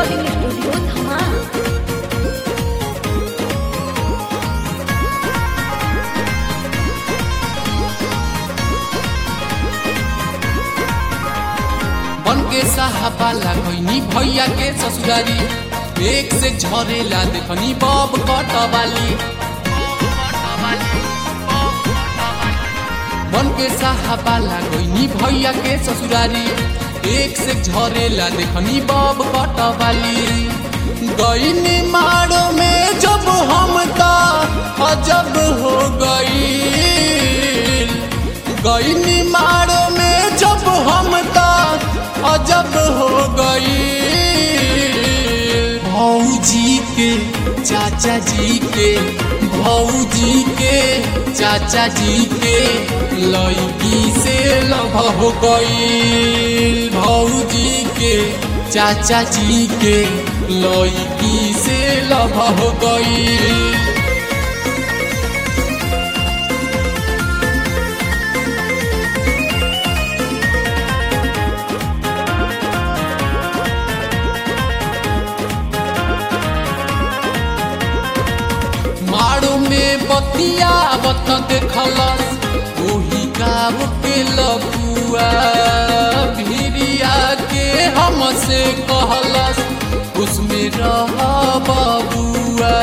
recording studio धमा बन के साहबाला गईनी भैया के ससुरारी एक से झरेला देखनी बब कटवाली बन के साहबाला गईनी भैया के ससुरारी एक से झरेला देखनी बब कटवाली गईनी मारो में जब हम ता अजब हो गई गईनी मारो में जब हम ता अजब हो गई भौजी के चाचा जी के भौजी के चाचा जी के लड़की से लभ हो गई भौजी के चाचा जी के लड़की से लभ हो गई मारो में बतिया बत देखलस ओही गाँव के लपुआ भिरिया के हमसे कहलस उसमें रह बबुआ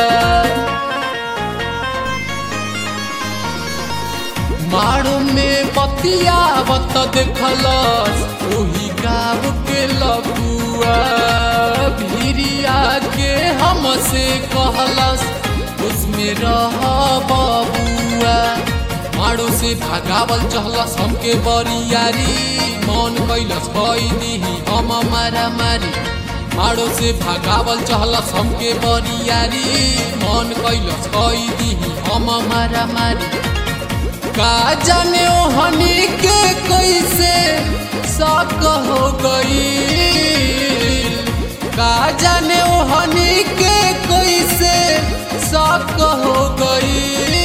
मारो में बतिया बत देखलस ओही गाँव के लपुआ भिरिया के हमसे कहलस उसमें रह बबुआ मारो से भागावल चहलस हमके बरियारी मन कैलस कई दीही हम मारा मारी मारो से भागावल चहलस हमके बरियारी मन कैलस कई दीही हम मारा मारी का जाने हनी के कैसे शक हो गई का जाने हनी के कैसे शक हो गई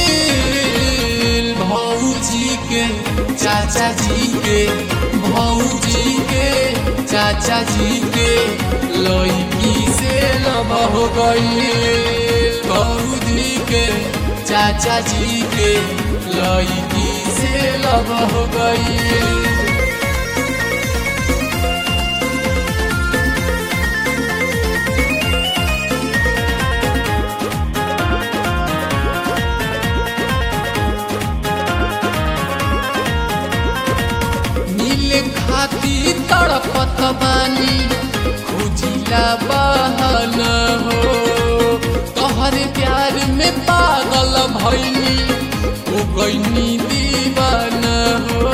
भौजी के चाचा जी के भौजी के चाचा जी के लड़की से लब हो गई भौजी के चाचा जी के लड़की से लब हो गई मिले खाती तड़पत बानी खोजिला बहाना हो तोहर प्यार में पागल भैनी ओ गईनी दीवाना हो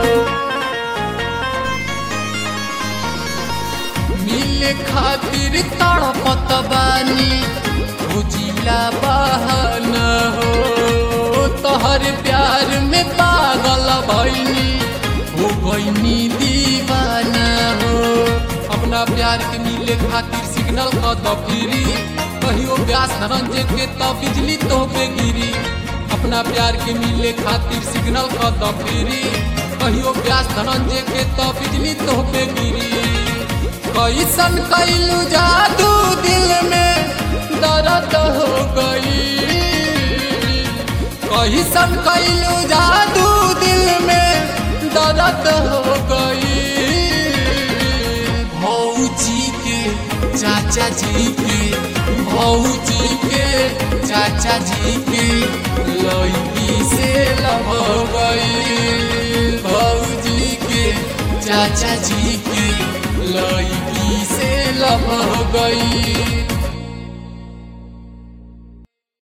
मिले खातिर तड़पत बानी खोजिला बहाना हो तोहर प्यार में पागल भैनी हो गईनी दीवाना हो अपना प्यार के मिले खातिर सिग्नल क दफिरी कहियो व्यास धनंजय के तो बिजली तो पे गिरी अपना प्यार के मिले खातिर सिग्नल क दफिरी कहियो व्यास धनंजय के तो बिजली तो पे गिरी कैसन कैलू जादू दिल में दर्द हो गई कैसन कैलू जादू दिल में दर्द हो गई भौजी के चाचा जी के भौजी के चाचा जी के लड़की से लब हो गई भौजी के चाचा जी के लड़की से लब हो गई